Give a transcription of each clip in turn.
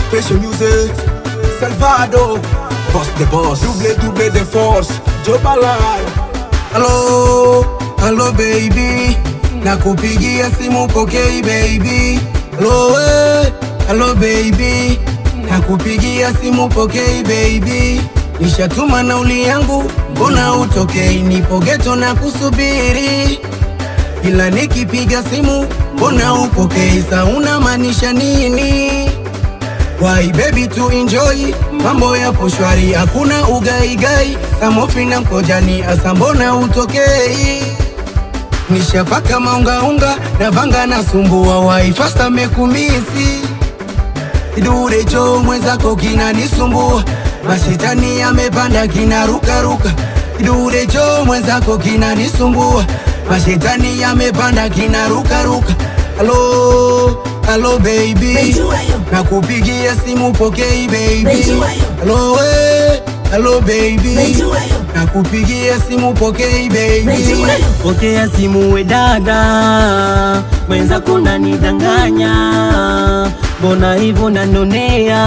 Special music, Salvador, boss the boss, double double the force, Joe Ballard. Hello, hello baby, nakupigia simu pokei baby. Hello, eh, hello baby, nakupigia simu pokei baby. Nishatuma nauli yangu, mbona utokei? Nipo geto na kusubiri ila nikipiga simu mbona upokei? Sa unamaanisha nini? Why baby to enjoy, mambo yapo shwari, hakuna ugaigai, samofi na mkojani, asa mbona utokei? Nishapaka maungaunga na vanga na sumbua, why fasta mekumisi Kidure cho mwenzako kinanisumbua, mashetani yamepanda kinarukaruka. Kidure cho mwenzako kinanisumbua, mashetani yamepanda kinarukaruka. Halo, halo baby, Mejuayo. nakupigia simu pokei baby. Mejuayo. Halo we, halo baby, Mejuayo. nakupigia simu pokei baby. Mejuayo. Pokea simu we dada, mwenzako nanidanganya, mbona hivyo nanonea?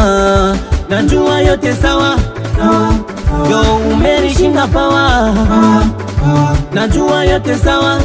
Najua yote sawa, yo umenishinda pawa, najua yote sawa,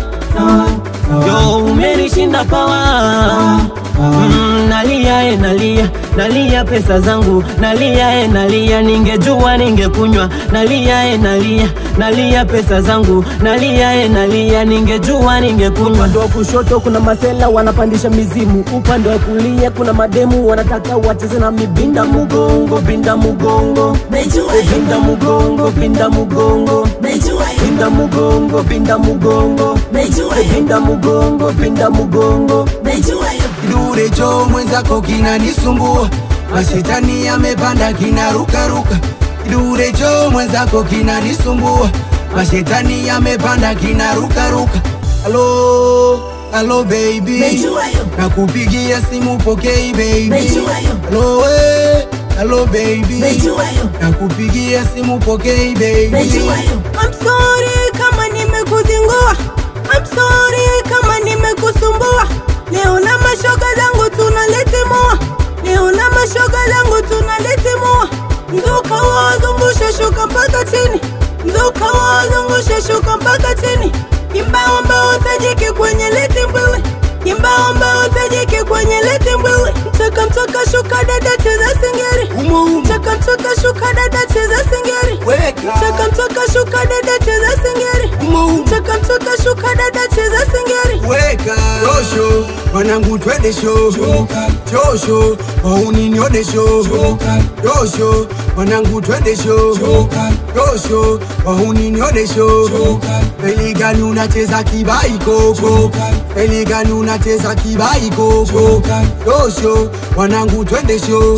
yo umenishinda pawa. Mm, nalia e nalia nalia pesa zangu nalia e nalia ningejua ningekunywa nalia e nalia nalia pesa zangu nalia e nalia ningejua ningekunywa upande wa kushoto kuna masela wanapandisha mizimu upande wa kulia kuna mademu wanataka wacheze na mibinda mugongo binda mugongo Mejuayo. binda mugongo binda mugongo Mejuayo. binda mugongo binda mugongo Mejuayo. binda mugongo binda mugongo Mejuayo. Kidure cho mwenzako kinanisumbua, mashetani yamepanda kinarukaruka. Kidure cho mwenzako kinanisumbua, mashetani yamepanda kinarukaruka. Halo, halo baby, Mejuayo. nakupigia simu pokei baby. Mejuayo. Halo we, halo baby, Mejuayo. nakupigia simu pokei baby. Mejuayo. I'm sorry kama nimekuzingua, I'm sorry kama nimekusumbua. Leo na mashoga zangu tunaletimua, leo na mashoga zangu tunaletimua. Mzuka wazungusha shuka mpaka chini, mzuka wazungusha shuka mpaka chini. Kimbao mbao tajiki kwenye leti mbili, kimbao mbao tajiki kwenye leti mbili. Mchaka mchaka shuka dada cheza singeri, Umo umo, mchaka mchaka shuka dada cheza singeri. weka. Mchaka mchaka shuka dada cheza singeri. Umo umo. Mchaka mchaka shuka dada cheza singeri. weka josho mwanangu twende sho josho wauninione sho josho mwanangu twende sho josho wauninione sho eligani unacheza kibai koko eligani unacheza kibai koko josho mwanangu twende sho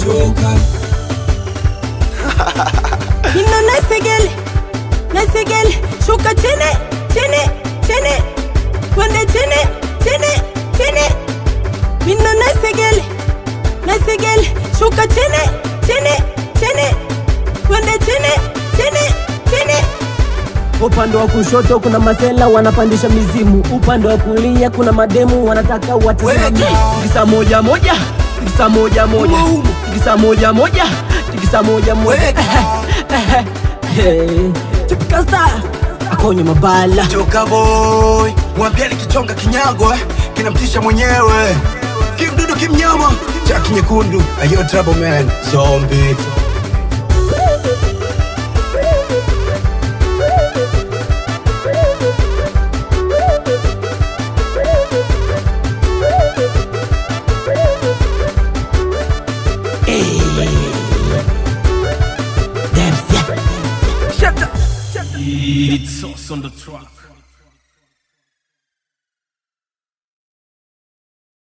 Nino nasigele, nasigele, shuka chini, chini, chini. Twende chini, chini, chini. Nino nasigele, nasigele, shuka chini, chini, chini. Twende chini, chini, chini. Upande wa kushoto kuna masela wanapandisha mizimu, upande wa kulia kuna mademu wanataka wacheze na mimi. Tikisa moja moja, tikisa moja moja, Umo, umo. tikisa moja moja, tikisa moja moja. Weka. Hey, Typical style, akonye mabala. Joka boy, mwambie kichonga kinyago eh, kinamtisha mwenyewe. Kimdudu kimnyama, chaki nyekundu, ayo trouble man, zombie. Damn, yeah. It's sauce on the track.